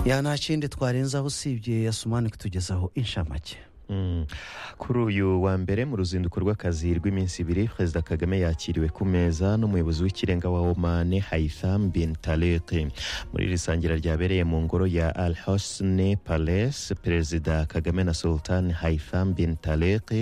ya nta kindi twarenzaho usibye ya sumani kutugezaho inshamake Mm. kuri uyu wa mbere mu ruzinduko rw'akazi rw'iminsi ibiri perezida kagame yakiriwe ku meza n'umuyobozi w'ikirenga wa omani haitham bin talik muri iri sangira ryabereye mu ngoro ya al hosne palace perezida kagame na sultan haitham bin talik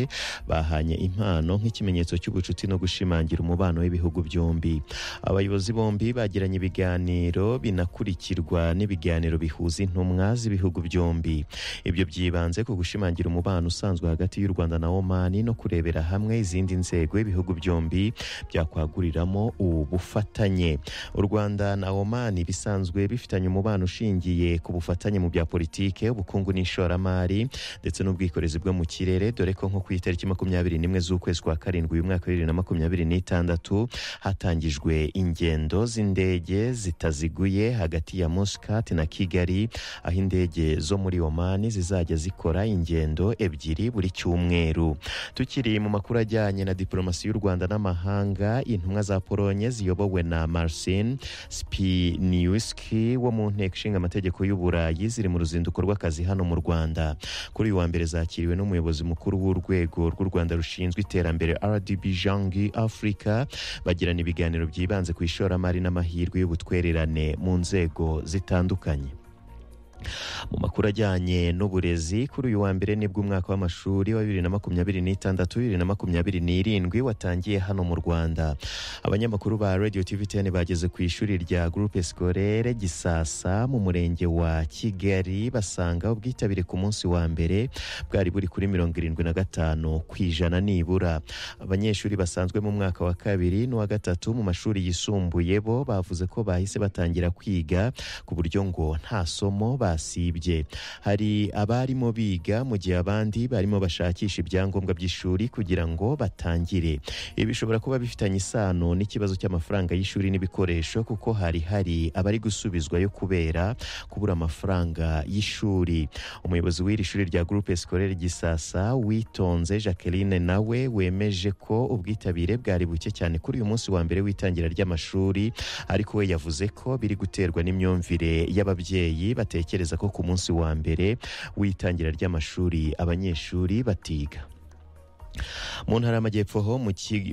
bahanye impano nk'ikimenyetso cy'ubucuti no gushimangira umubano w'ibihugu byombi abayobozi bombi bagiranye ibiganiro binakurikirwa n'ibiganiro bihuza intumwa z'ibihugu byombi ibyo byibanze ku gushimangira umubano umubano usanzwe hagati y'u rwanda na omani no kurebera hamwe izindi nzego ibihugu byombi byakwaguriramo ubufatanye u rwanda na omani bisanzwe bifitanye umubano ushingiye ku bufatanye mu bya politike ubukungu n'ishoramari ndetse n'ubwikorezi bwo mu kirere dore ko nko ku itariki makumyabiri n'imwe z'ukwezi kwa karindwi uyu mwaka wa bibiri na makumyabiri n'itandatu hatangijwe ingendo z'indege zitaziguye hagati ya musikati na kigali aho indege zo muri omani zizajya zikora ingendo ebyiri buri cyumweru tukiri mu makuru ajyanye na diporomasi y'u rwanda n'amahanga intumwa za polonye ziyobowe na marcin spiniuski wo mu nteko ishinga amategeko y'uburayi ziri mu ruzinduko rw'akazi hano mu rwanda kuri uyu wa mbere zakiriwe n'umuyobozi mukuru w'urwego rw'u rwanda rushinzwe iterambere rdb jangi africa bagirana ibiganiro byibanze ku ishoramari n'amahirwe y'ubutwererane mu nzego zitandukanye mu makuru ajyanye n'uburezi kuri uyu wa mbere nibwo umwaka w'amashuri wa bibiri na makumyabiri n'itandatu bibiri na makumyabiri n'irindwi watangiye hano mu rwanda abanyamakuru ba radio tv ten bageze ku ishuri rya groupe scolaire gisasa mu murenge wa kigali basanga ubwitabire ku munsi wa mbere bwari buri kuri mirongo irindwi na gatanu ku ijana nibura abanyeshuri basanzwe mu mwaka wa kabiri n'uwa gatatu mu mashuri yisumbuye bo bavuze ko bahise batangira kwiga ku buryo ngo nta somo ba basibye hari abarimo biga mu gihe abandi barimo bashakisha ibyangombwa by'ishuri kugira ngo batangire ibi bishobora kuba bifitanye isano n'ikibazo cy'amafaranga y'ishuri n'ibikoresho kuko hari hari abari gusubizwayo kubera kubura amafaranga y'ishuri umuyobozi w'iri shuri rya groupe scolaire gisasa witonze jacqueline nawe wemeje ko ubwitabire bwari buke cyane kuri uyu munsi wa mbere w'itangira ry'amashuri ariko we yavuze ko biri guterwa n'imyumvire y'ababyeyi batekereza batekereza ko ku munsi wa mbere w'itangira ry'amashuri abanyeshuri batiga mu ntara y'amajyepfo ho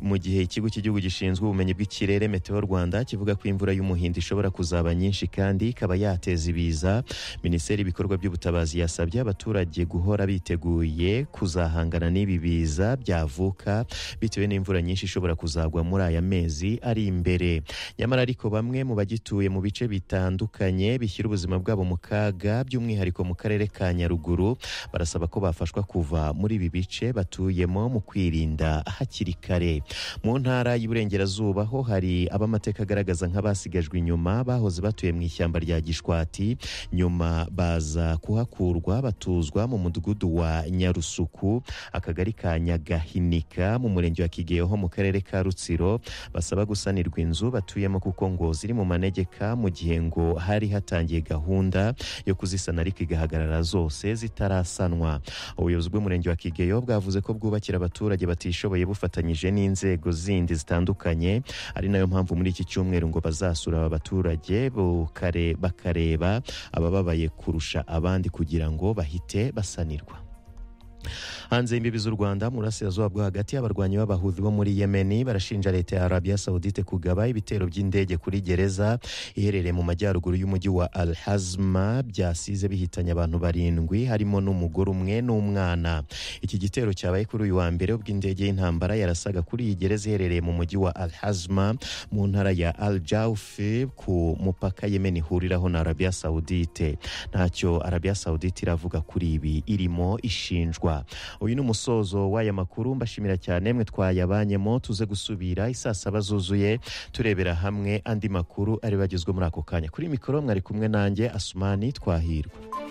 mu gihe ikigo cy'igihugu gishinzwe ubumenyi bw'ikirere meteo rwanda kivuga ko imvura y'umuhindo ishobora kuzaba nyinshi kandi ikaba yateza ibiza minisiteri y'ibikorwa by'ubutabazi yasabye abaturage guhora biteguye kuzahangana n'ibi biza byavuka bitewe n'imvura nyinshi ishobora kuzagwa muri aya mezi ari imbere nyamara ariko bamwe mu bagituye mu bice bitandukanye bishyira ubuzima bwabo mu kaga by'umwihariko mu karere ka nyaruguru barasaba ko bafashwa kuva muri ibi bice batuyemo mu kwirinda hakiri kare mu ntara y'iburengerazuba ho hari abamateka agaragaza nk'abasigajwe inyuma bahoze batuye mu ishyamba rya gishwati nyuma baza kuhakurwa batuzwa mu mudugudu wa nyarusuku akagari ka nyagahinika mu murenge wa kigeho mu karere ka rutsiro basaba gusanirwa inzu batuyemo kuko ngo ziri mu manegeka mu gihe ngo hari hatangiye gahunda yo kuzisana ariko igahagarara zose zitarasanwa ubuyobozi bw'umurenge wa kigeyo bwavuze ko bwubakira abaturage batishoboye bufatanyije n'inzego zindi zitandukanye ari nayo mpamvu muri iki cyumweru ngo bazasura aba baturage bakareba abababaye kurusha abandi kugira ngo bahite basanirwa hanze y'imbibi z'u rwanda mu burasirazuba bwo hagati abarwanyi b'abahuzi bo muri yemeni barashinja leta ya arabiya sawudite kugaba ibitero by'indege kuri gereza iherereye mu majyaruguru y'umujyi wa al hazma byasize bihitanye abantu barindwi harimo n'umugore umwe n'umwana iki gitero cyabaye kuri uyu wa mbere ubwo indege y'intambara yarasaga kuri iyi gereza iherereye mu mujyi wa al hazma mu ntara ya al jawfi ku mupaka yemeni ihuriraho na arabiya sawudite ntacyo arabiya sawudite iravuga kuri ibi irimo ishinjwa uyu ni umusozo w'aya makuru mbashimira cyane mwe twayabanyemo tuze gusubira isaa saba zuzuye turebera hamwe andi makuru ari bagezwe muri ako kanya kuri mikoro mwari kumwe nanjye asumani twahirwa